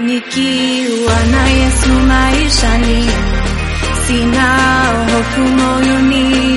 Nikiwa na Yesu maishani, sina hofu moyoni,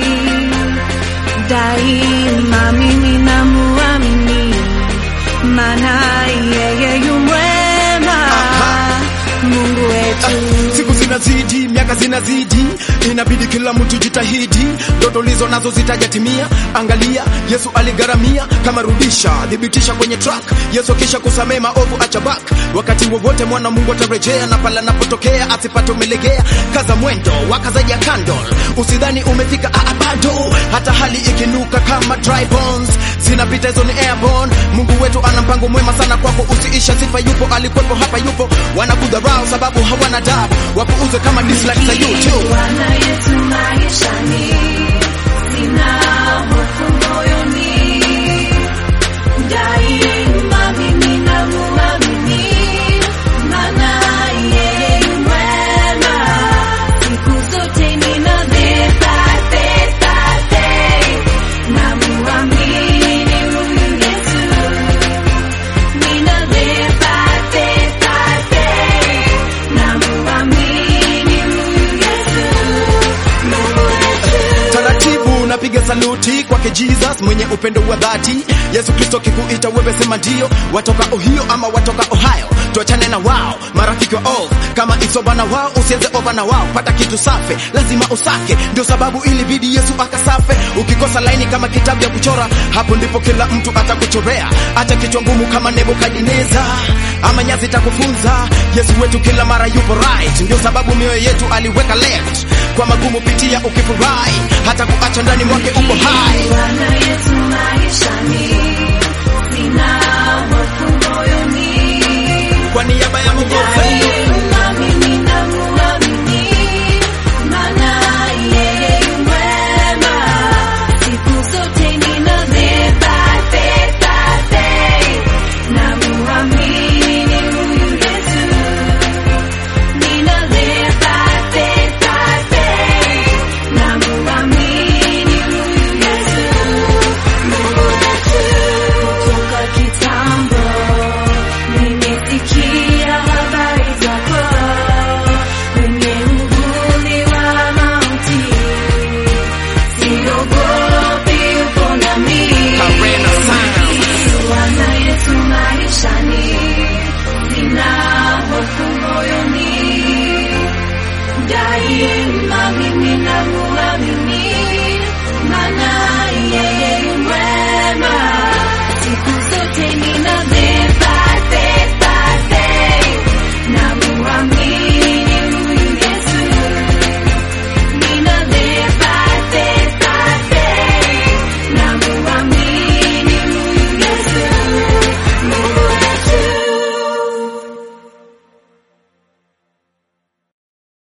daima mimi namuamini, maana yeye yu mwema, Mungu wetu. Siku zinazidi, miaka zinazidi, inabidi kila mtu jitahidi, ndoto lizo nazo zitajatimia. Angalia, Yesu aligharamia, kama rudisha, thibitisha kwenye track. Yesu kisha kusamee maovu, acha back. Wakati wowote mwana Mungu atarejea, na pala napotokea asipate umelegea. Kaza mwendo, waka zaidi ya candle, usidhani umefika aa, bado. Hata hali ikinuka kama dry bones, zinapita hizo ni airborne. Mungu wetu ana mpango mwema sana kwako, usiisha sifa, yupo alikuwepo, hapa yupo. Wanakudharau sababu hawana adabu, wapuuze kama dislike za YouTube. Bwana Yesu maishani, sina hofu moyoni, daima mimi namuamini, maana yeye yu mwema, siku zote nina the perfect, perfect, namuamini huyu Yesu, nina the perfect, perfect, namuamini huyu Yesu, Mungu wetu. taratibu napiga saluti kwake Jesus mwenye upendo wa dhati. Yesu Kristo kikuita wewe sema ndio, watoka Ohio ama watoka Ohio, tuachane na wao marafiki wa off. Kama isoba na wao usianze over na wao, pata kitu safi lazima usake, ndio sababu ilibidi Yesu akasafe. Ukikosa laini kama kitabu ya kuchora, hapo ndipo kila mtu atakuchorea. Acha kichwa ngumu kama Nebukadneza ama nyazi takufunza. Yesu wetu kila mara yupo right, ndio sababu mioyo yetu aliweka left. Kwa magumu pitia ukifurahi, hata kuacha ndani mwake uko hai. Bwana Yesu maishani,